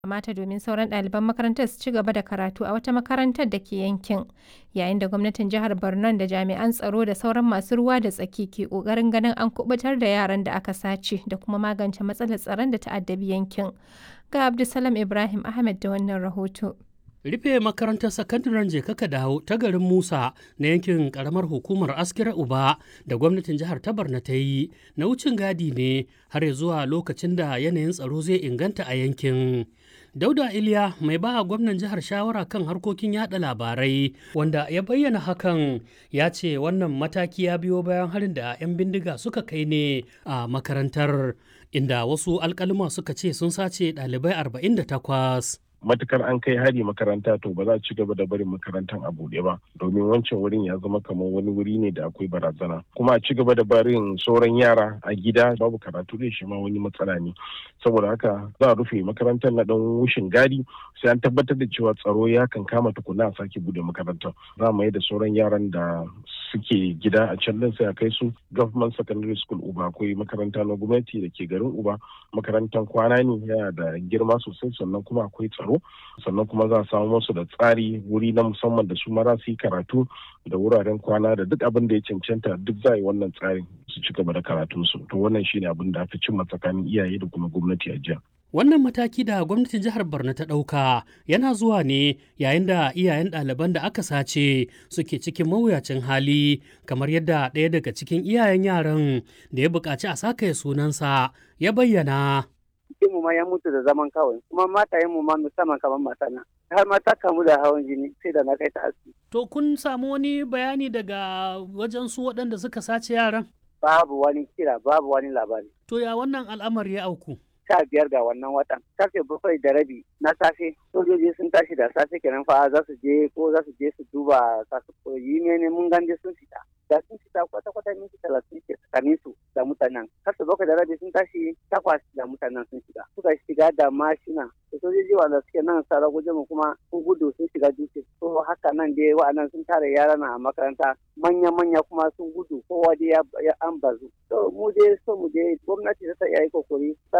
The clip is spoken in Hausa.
kamata domin sauran ɗaliban makarantar su ci gaba da karatu a wata makarantar da ke yankin yayin da gwamnatin jihar borno da jami'an tsaro da sauran masu ruwa da tsaki ke ƙoƙarin ganin an kubutar da yaran da aka sace da kuma magance matsalar tsaron da ta'addabi yankin ga abdulsalam ibrahim ahmed da wannan rahoto rufe makarantar sakandaren jekaka dawo ta garin musa na yankin karamar hukumar askira uba da gwamnatin jihar ta barna ta yi na wucin gadi ne har zuwa lokacin da yanayin tsaro zai inganta a yankin dauda iliya mai ba gwamnan jihar shawara kan harkokin yada labarai wanda ya bayyana hakan ya ce wannan mataki ya biyo bayan harin da 'yan bindiga suka kai ne a makarantar inda wasu alkalima suka ce sun sace ɗalibai 48 matukar an kai hari makaranta to ba za a ci gaba da barin makarantar a buɗe ba domin wancan wurin ya zama kamar wani wuri ne da akwai barazana kuma a ci gaba da barin sauran yara a gida babu karatu da shi ma wani matsala ne saboda haka za a rufe makarantar na dan wushin gadi sai an tabbatar da cewa tsaro ya kan kama tukuna a sake bude makarantar za mu yi da sauran yaran da suke gida a can din sai a kai su government secondary school uba akwai makaranta na gwamnati da ke garin uba makarantar kwana ne yana da girma sosai sannan kuma akwai tsaro sannan kuma za a samu musu da tsari wuri na musamman da su mara su yi karatu da wuraren kwana da duk abin da ya cancanta duk za a yi wannan tsarin su ci gaba da karatunsu to wannan shine abin da aka cimma tsakanin iyaye da kuma gwamnati a jiya. Wannan mataki da gwamnatin jihar Borno ta ɗauka yana zuwa ne yayin da iyayen ɗaliban da aka sace suke cikin mawuyacin hali kamar yadda ɗaya daga cikin iyayen yaran da ya buƙaci a saka sunansa ya bayyana. mu ma ya mutu da zaman kawai kuma matayen mu ma musamman kamar matana har ma ta kamu da hawan jini sai da na kai ta asibiti. To kun samu wani bayani daga wajen su waɗanda suka sace yaran? Babu wani kira babu wani labari. To ya wannan al'amari ya auku? sha biyar ga wannan watan karfe bakwai da rabi na safe sojoji sun tashi da safe kenan fa za su je ko za su je su duba kasu koyi ne mun ganje sun fita da sun fita kwata kwata minti talatin ke tsakanin su da mutanen karfe bakwai da rabi sun tashi takwas da mutanen sun shiga suka shiga da mashina da sojoji wanda suke nan sara guje mu kuma sun gudu sun shiga dutse to haka nan dai wa'annan sun tare yara na makaranta manya manya kuma sun gudu kowa dai ya an bazu to mu dai so mu dai gwamnati ta iya yi kokari